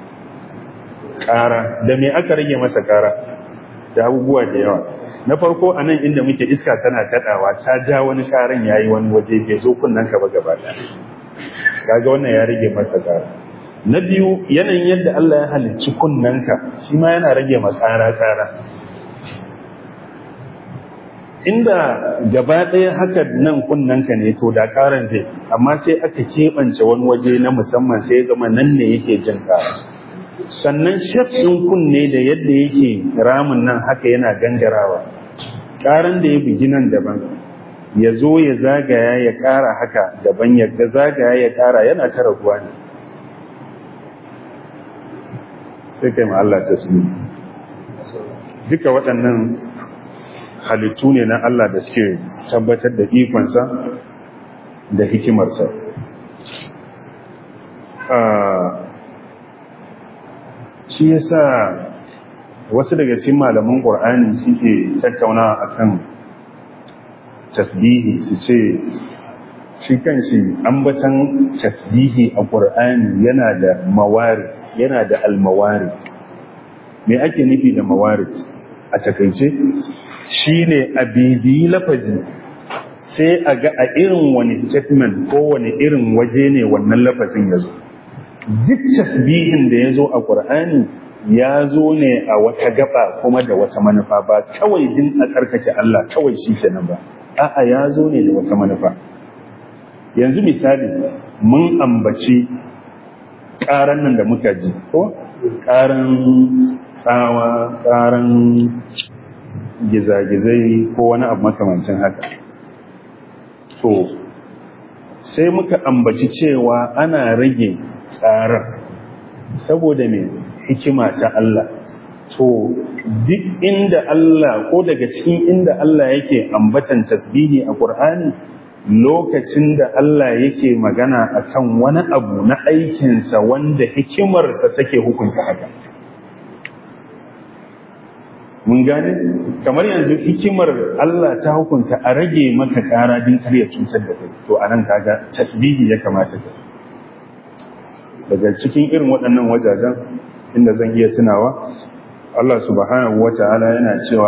S2: ƙara da me aka rage masa ƙara da abubuwa da yawa na farko a nan inda muke iska tana kaɗawa ta ja wani ƙaran ya yi wani waje bai zo kunnen ka ba gaba ɗaya kaga wannan ya rage masa ƙara na biyu yanayin yadda Allah ya halicci kunnenka shi ma yana rage ma ƙara ƙara inda gaba ɗaya haka nan kunnenka ne to da ƙaran zai amma sai aka keɓance wani waje na musamman sai ya zama nan ne yake jin ƙara sannan shef ɗin kunne da yadda yake ramin nan haka yana gangarawa ƙaran da ya bugi nan daban ya zo ya zagaya ya ƙara haka daban ya zagaya ya ƙara yana ta raguwa ne sai kai ma Allah ta duka waɗannan halittu ne na Allah da suke tabbatar da ikonsa da hikimarsa shi yasa wasu daga cikin malaman ƙur'ani suke tattaunawa akan tasbihi su ce shi kan shi ambatan tasbihi a ƙur'ani yana da mawari yana da almawari me ake nufi da mawari a takaice shi ne a bibiyi lafazi sai a ga a irin wani statement ko wani irin waje ne wannan lafazin ya zo duk tasbihin da ya zo a ƙur'ani ya zo ne a wata gaba kuma da wata manufa ba kawai din a tsarkake Allah kawai shi kenan ba a'a ya zo ne da wata manufa yanzu misali mun ambaci ƙaran nan da muka ji ko ƙaran tsawa ƙaran gizagizai ko wani abu makamancin haka to sai muka ambaci cewa ana rage tsarar saboda mai hikima ta Allah to duk inda Allah ko daga cikin inda Allah yake ambatan tasbihi a Qur'ani lokacin da Allah yake magana akan wani abu na aikinsa wanda hikimarsa take hukunta haka mun gane kamar yanzu hikimar Allah ta hukunta a rage maka kara din kar ya cutar da kai to anan kaga tasbihi ya kamata ka daga cikin irin waɗannan wajajen inda zan iya tunawa Allah subhanahu wata'ala yana cewa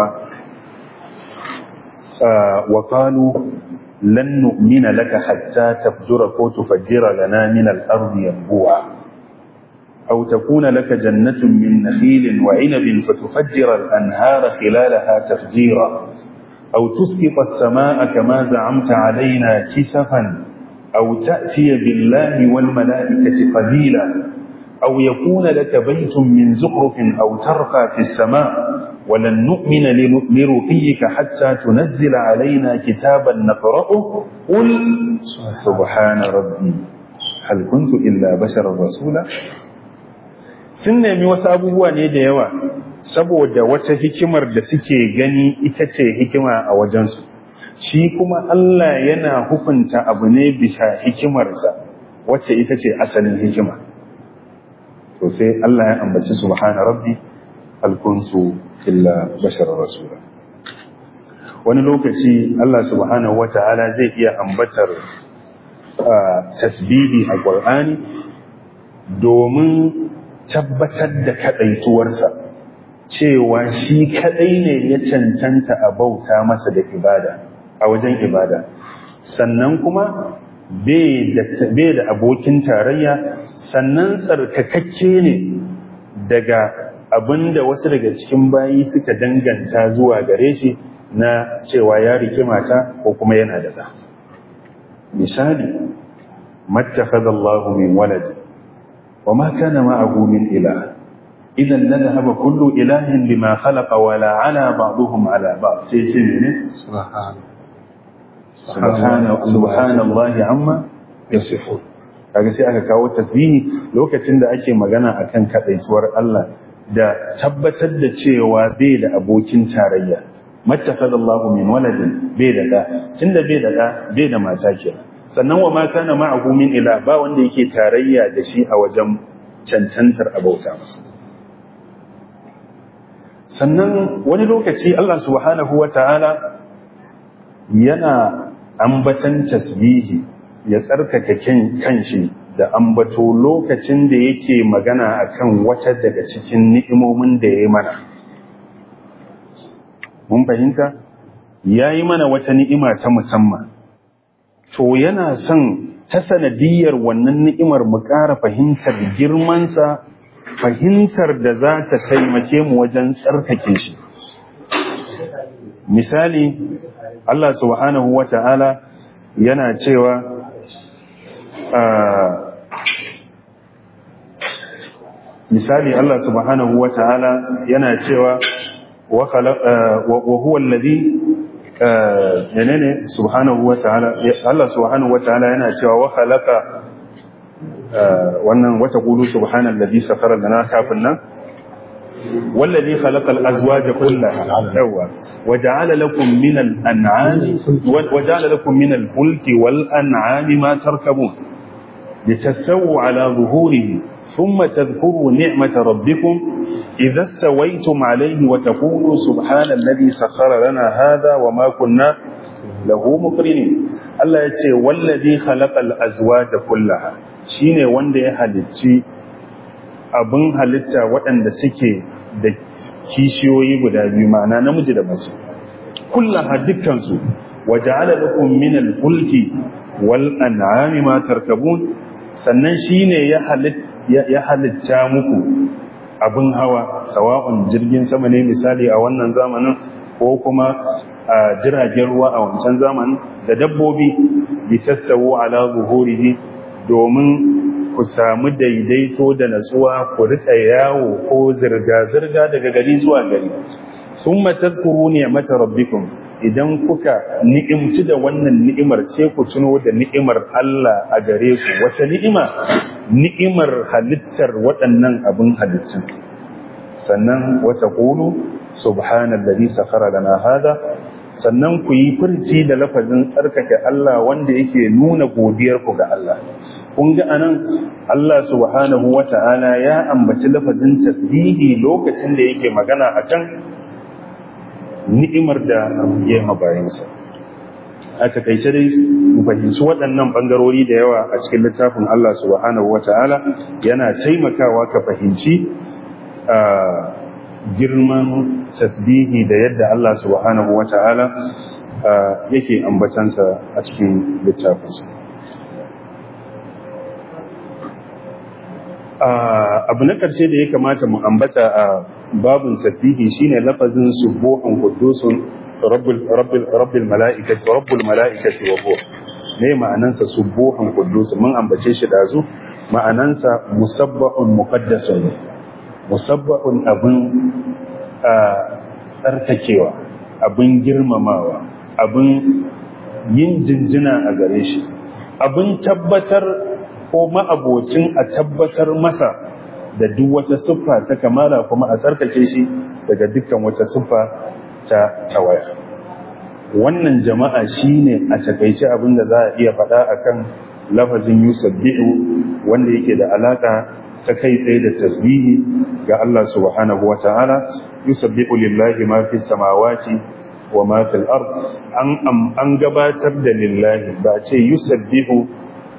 S2: wa qalu lan nu'mina laka hatta tafjura ko tufajjira lana min al-ardi yanbu'a أو تكون لك جنة من نخيل وعنب فتفجر الأنهار خلالها تفجيرا أو تسقط السماء كما زعمت علينا كسفا أو تأتي بالله والملائكة قبيلا أو يكون لك بيت من زخرف أو ترقى في السماء ولن نؤمن لرقيك حتى تنزل علينا كتابا نقرأه قل سبحان ربي هل كنت إلا بشرا رسولا sun nemi wasu abubuwa ne da yawa saboda wata hikimar da suke gani ita ce hikima a wajensu shi kuma Allah yana hukunta abu ne bisa hikimarsa wacce ita ce asalin hikima to sai Allah ya ambaci subhana rabbi alkuntu illa bashar rasula wani lokaci Allah subhanahu wata'ala zai iya ambatar tasbihi a Qur'ani domin tabbatar da kaɗaituwarsa cewa shi kaɗai ne ya cancanta a bauta masa da ibada a wajen ibada sannan kuma bai da abokin tarayya sannan tsarkakakke ne daga abin da wasu daga cikin bayi suka danganta zuwa gare shi na cewa ya rike mata ko kuma yana da ɗa misali mattakhadallahu min waladi وما كان معه من إله إذا لذهب كل إله بما خلق ولا على بعضهم على بعض سيتم
S3: سبحان
S2: سبحان سبحان الله عما
S3: يصفون
S2: kaga sai aka kawo tasbihi lokacin da ake magana akan kadaituwar Allah da tabbatar da cewa bai da abokin tarayya mattakhadallahu min waladin bai da da tunda bai da da bai da mata kenan sannan wa ma kana ma'ahu min ila ba wanda yake tarayya da shi a wajen cancantar abauta masa sannan wani lokaci Allah subhanahu wata'ala yana ambatan tasbihi ya tsarkake kanshi da ambato lokacin da yake magana akan wata daga cikin ni'imomin da ya yi mana mun fahimta ya yi mana wata ni'ima ta musamman to yana son ta sanadiyar wannan ni'imar mu ƙara fahimtar girmansa fahimtar da za ta taimake mu wajen tsarkake shi misali Allah subhanahu wa ta'ala yana cewa misali Allah subhanahu wa ta'ala yana cewa wa huwa alladhi menene subhanahu wa ta'ala Allah subhanahu wa ta'ala yana cewa wa khalaqa wannan wata qulu subhanallazi sakhara lana kafin nan والذي خلق الأزواج كلها سوى وجعل لكم من الأنعام وجعل لكم من الفلك والأنعام ما تركبون لتستووا على ظهوره ثم تذكروا نعمة ربكم إذا استويتم عليه وتقولوا سبحان الذي سخر لنا هذا وما كنا له مقرنين الله يتي والذي خلق الأزواج كلها شيني وندي هلتي abin halitta waɗanda suke da kishiyoyi guda biyu ma'ana namiji da mace kullaha dukkansu waja'ala lakum min al-fulki wal an'ami ma tarkabun sannan shine ya ya halitta muku abin hawa sawa'un jirgin sama ne misali a wannan zamanin ko kuma a jiragen ruwa a wancan zamanin da dabbobi litassawu ala zuhurihi domin ku samu daidaito da natsuwa ku rika yawo ko zirga-zirga daga gari zuwa gari sun matazkuru ni'mata rabbikum idan kuka ni'imci da wannan ni'imar sai ku tuno da ni'imar Allah a gare ku wata ni'ima ni'imar halittar waɗannan abin halittun sannan wata qulu subhanallazi sakhara lana hada sannan ku yi furci da lafazin tsarkake Allah wanda yake nuna godiyar ku ga Allah kun ga anan Allah subhanahu wata'ala ya ambaci lafazin tasbihi lokacin da yake magana akan ni'imar da ya mabayinsa a takaice dai mu fahimci waɗannan ɓangarori da yawa a cikin littafin Allah subhanahu wata'ala yana taimakawa ka fahimci girman tasbihi da yadda Allah subhanahu wata'ala yake ambatansa a cikin littafinsa abu na ƙarshe da ya kamata mu ambata a babin tasbihi shine lafazin subuhun qudusun rabbul rabbul rabbul malaikati rabbul malaikati wa ruh ne ma'anansa subuhun qudus mun ambace shi dazu ma'anansa musabbahun muqaddasun musabbahun abin tsarkakewa abin girmamawa abin yin jinjina a gare shi abin tabbatar ko ma'abocin a tabbatar masa da duk wata siffa ta kamala kuma a tsarkake shi daga dukkan wata siffa ta tawaya wannan jama'a shine a takaice abin da za a iya faɗa akan lafazin yusabbihu wanda yake da alaka ta kai tsaye da tasbihi ga Allah subhanahu wata'ala yusabbihu lillahi ma fi samawati wa ma fil ard an an gabatar da lillahi ba ce yusabbihu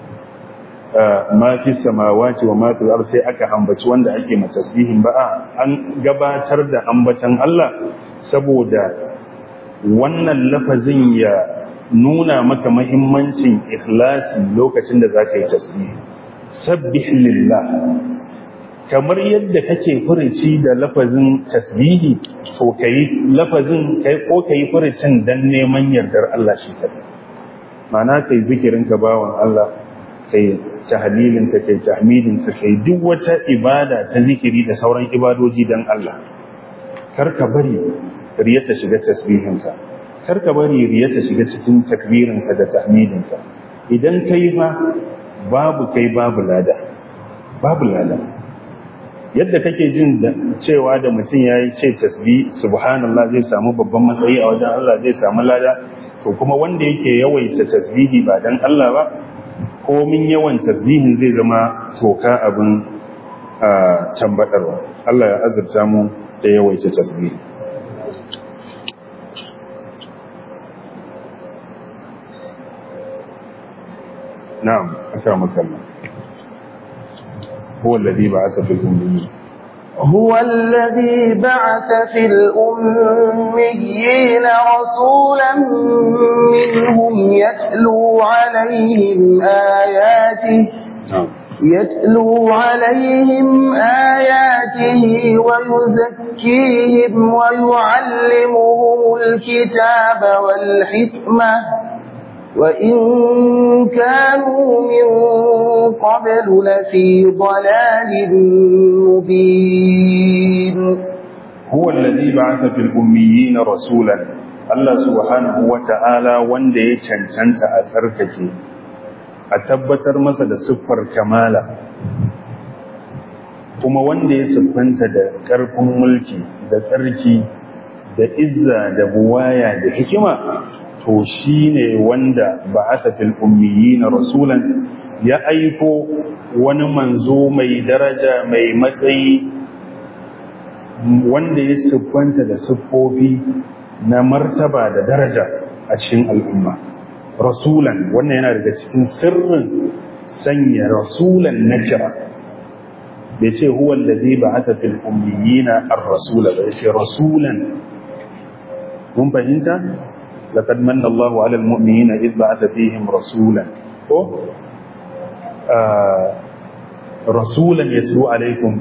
S2: ma fi samawati wa ma fil ard sai aka ambaci wanda ake ma tasbihin ba an gabatar da ambatan Allah saboda wannan lafazin ya nuna maka mahimmancin ikhlasi lokacin da zaka yi tasbih sabbih lillah kamar yadda kake furici da lafazin tasbihi to kai lafazin kai ko kai furicin dan neman yardar Allah shi kadai ma'ana kai zikirin ka bawan Allah kai tahlilin ka kai tahmidin ka kai duk wata ibada ta zikiri da sauran ibadoji dan Allah kar ka bari riya ta shiga tasbihin ka kar ka bari riya ta shiga cikin takbirin ka da tahmidin ka idan kai fa babu kai babu lada babu lada yadda kake jin cewa da mutum ya yi ce tasbi subhanallah zai samu babban matsayi a wajen Allah zai samu lada to kuma wanda yake yawaita tasbihi ba dan Allah ba komin yawan tasbihin zai zama toka abin tambadarwa Allah ya azurta mu da yawaita tasbihi na'am akramaka Allah هو الذي بعث في الأميين
S1: هو الذي بعث في الأميين رسولا منهم يتلو عليهم آياته يتلو عليهم آياته ويزكيهم ويعلمهم الكتاب والحكمة وإن كانوا من قبل لفي ضلال مبين
S2: هو الذي بعث في الأميين رسولا الله سبحانه وتعالى wanda ya cancanta a tsarkake a tabbatar masa da siffar kamala kuma wanda ya siffanta da ƙarfin mulki da tsarki da izza da buwaya da hikima to shi ne wanda ba a fil ummiyi na rasulan ya aiko wani manzo mai daraja mai matsayi wanda ya siffanta da siffofi na martaba da daraja a cikin al'umma rasulan wannan yana daga cikin sirrin sanya rasulan na kira bai ce huwa alladhi ba'atha fil ummiyina ar-rasula bai ce rasulan mun fahimta لقد من الله على المؤمنين إذ بعث فيهم رسولا آه رسولا يتلو عليكم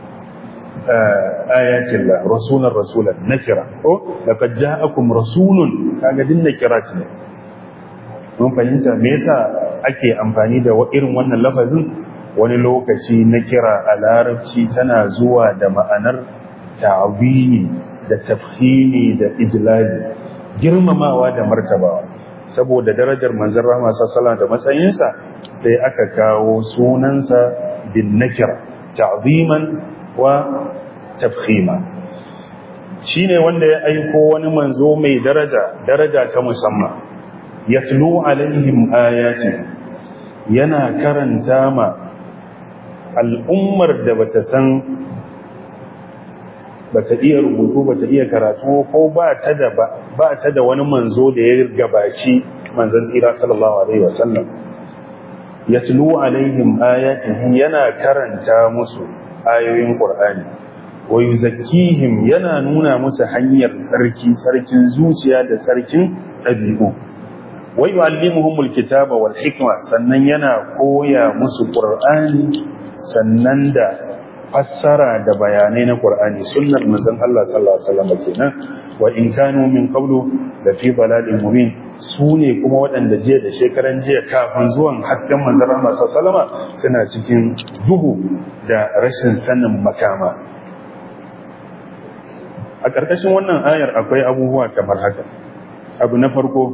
S2: آه آيات الله رسولا رسولا نكرة لقد جاءكم رسول kaga din nakira ce mun fahimta me yasa ake amfani da irin wannan lafazin wani lokaci na kira a larabci tana zuwa da ma'anar ta'zimi da tafhimi da ijlali girmamawa da martabawa saboda darajar manzon rahama sallallahu da matsayinsa sai aka kawo sunansa bin nakira ta'ziman wa tafkhima shine wanda ya aiko wani manzo mai daraja daraja ta musamman yatlu alaihim ayati yana karanta ma al'ummar da bata san bata iya rubutu bata iya karatu ko ba ta da ba ta da wani manzo da ya gabaci manzon tsira sallallahu alaihi wasallam yatlu alaihim ayatihi yana karanta musu ayoyin qur'ani wa yuzakkihim yana nuna musu hanyar tsarki tsarkin zuciya da tsarkin dabi'u wa yu'allimuhumul kitaba wal hikma sannan yana koya musu qur'ani sannan da fassara da bayanai na Qur'ani sunnar manzon Allah sallallahu alaihi wasallam kenan wa in kanu min qablu da fi baladin mubin sune kuma waɗanda jiya da shekaran jiya kafin zuwan hasken manzon Allah sallallahu alaihi wasallam suna cikin duhu da rashin sanin makama a ƙarƙashin wannan ayar akwai abubuwa kamar haka abu na farko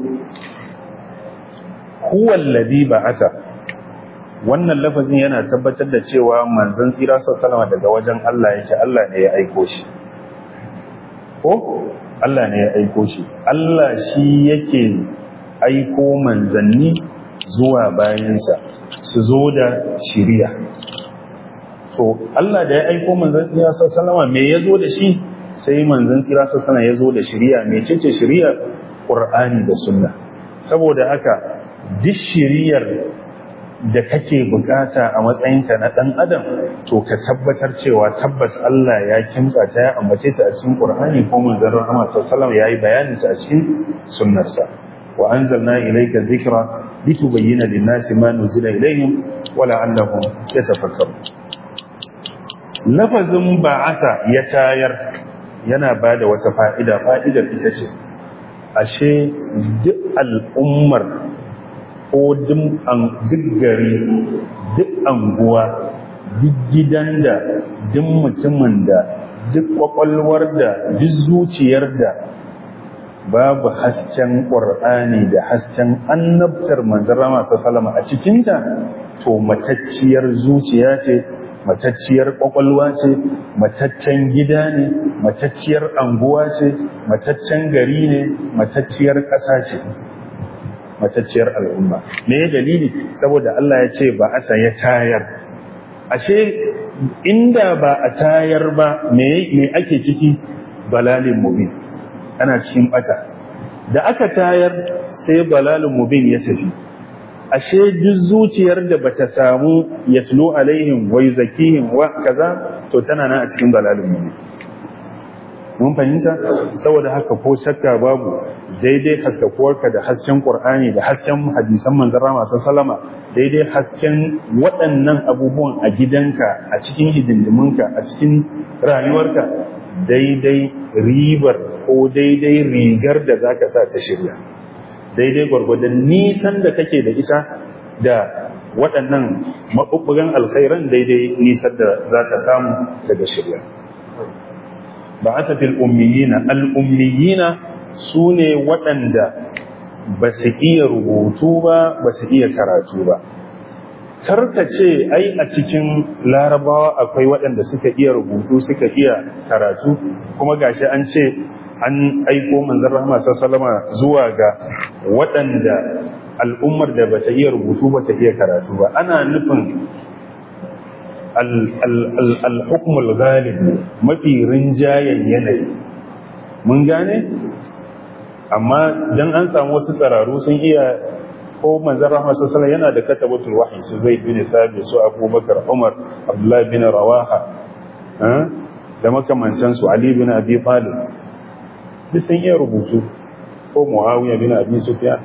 S2: huwa alladhi ba'atha wannan lafazin yana tabbatar da cewa manzon tsira sallama daga wajen Allah yake Allah ne ya aiko shi ko Allah ne ya aiko shi Allah shi yake aiko manzanni zuwa bayansa su zo da shiriya to Allah da ya aiko manzon tsira sallama me ya zo da shi sai manzon tsira sallama ya zo da shiriya me ce shiriya Qur'ani da sunna saboda haka duk shiriyar da kake bukata a matsayinka na ɗan adam to ka tabbatar cewa tabbas Allah ya kimtsa ta ya ambace ta a cikin Qur'ani ko manzon Rahama sallallahu ya yi bayanin ta a cikin sunnarsa wa anzalna ilayka dhikra litubayyana lin-nasi ma nuzila ilayhim wa la'allahum yatafakkarun lafazin ba'asa ya tayar yana bada wata fa'ida fa'idar ita ce ashe duk al'ummar ko duk gari duk anguwa duk gidan da duk mutumin da duk kwakwalwar da duk zuciyar da babu hasken ƙur'ani da hasken annabtar manzara masu salama a cikinta to matacciyar zuciya ce matacciyar kwakwalwa ce mataccen gida ne matacciyar anguwa ce mataccen gari ne matacciyar ƙasa ce matacciyar al'umma me dalili saboda Allah ya ce ba a ya tayar ashe inda ba a tayar ba me ake ciki balalin mubin ana cikin bata da aka tayar sai balalin mubin ya tafi ashe duk zuciyar da bata samu yatlu alaihim wa yuzakihim wa kaza to tana nan a cikin balalin mubin mun fahimta saboda haka ko shakka babu daidai haskakuwarka da hasken qur'ani da hasken hadisan manzon rama sallama daidai hasken waɗannan abubuwan a gidanka a cikin hidindiminka a cikin rayuwarka daidai ribar ko daidai rigar da zaka sa ta shirya daidai gwargwadon nisan da kake da ita da waɗannan maɓuɓɓugan alkhairan daidai nisan da za ka samu daga shirya ba'atha fil ummiyina al ummiyina sune waɗanda ba su iya rubutu ba ba su iya karatu ba karka ce ai a cikin larabawa akwai waɗanda suka iya rubutu suka iya karatu kuma gashi an ce an aiko manzon rahama sallama zuwa ga waɗanda al'ummar da bata iya rubutu bata iya karatu ba ana nufin al-hukmul ghalib mafi rinjayen yanayi mun gane amma dan an samu wasu tsararu sun iya ko manzon rahama sallallahu yana da katabatul wahyi su zaid bin thabit su abubakar umar abdullah bin rawaha da makamantan su ali bin abi talib duk sun iya rubutu ko muawiya bin abi sufyan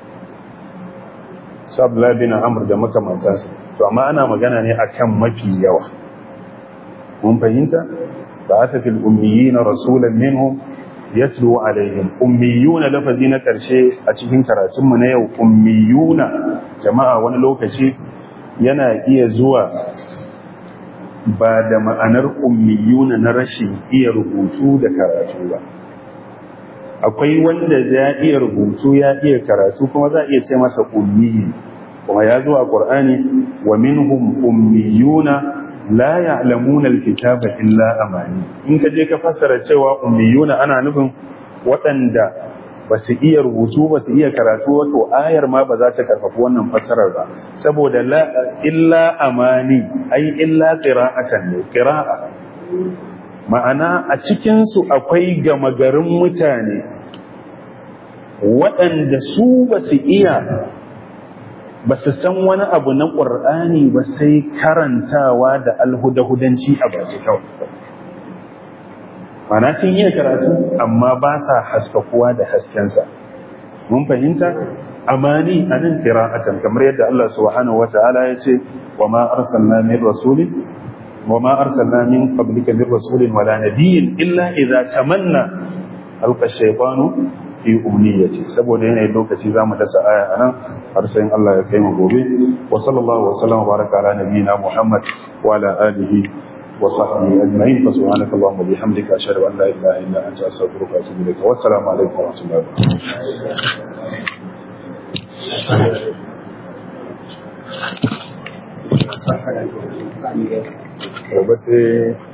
S2: su abdullah bin amr da makamantan su to amma ana magana ne akan mafi yawa mun fahimta ba ta fil ummiyina rasulan minhum yatlu alaihim ummiyuna lafazi na karshe a cikin karatunmu na yau ummiyuna jama'a wani lokaci yana iya zuwa ba da ma'anar ummiyuna na rashin iya rubutu da karatu ba akwai wanda ya iya rubutu ya iya karatu kuma za a iya ce masa ummiyi kuma ya zo a ƙur'ani wa minhum ummiyuna la ya'lamuna alkitaba illa amani in ka je ka fassara cewa ummiyuna ana nufin waɗanda ba su iya rubutu ba su iya karatu wato ayar ma ba za ta karfafi wannan fassarar ba saboda la illa amani ai illa qira'atan ne qira'a ma'ana a cikin su akwai gama garin mutane waɗanda su ba su iya ba su san wani abu na ƙur'ani ba sai karantawa da alhudahudanci a baki kawai mana sun iya karatu amma ba sa haskakuwa da haskensa mun fahimta amani a nan kira'atan kamar yadda Allah subhanahu wa ta'ala ya ce wa ma arsalna min rasulin wa ma arsalna min qablika min rasulin wala nabiyyin illa idza tamanna alqa shaytanu fi umniyati saboda yanayin lokaci zamu dasa aya anan har sai Allah ya kai mu gobe wa sallallahu wa sallama baraka ala nabiyyina Muhammad wa ala alihi wa sahbihi ajma'in fa subhanaka allahumma bihamdika ashhadu an la ilaha illa anta astaghfiruka wa atubu ilaik wa assalamu alaikum wa rahmatullahi wa barakatuh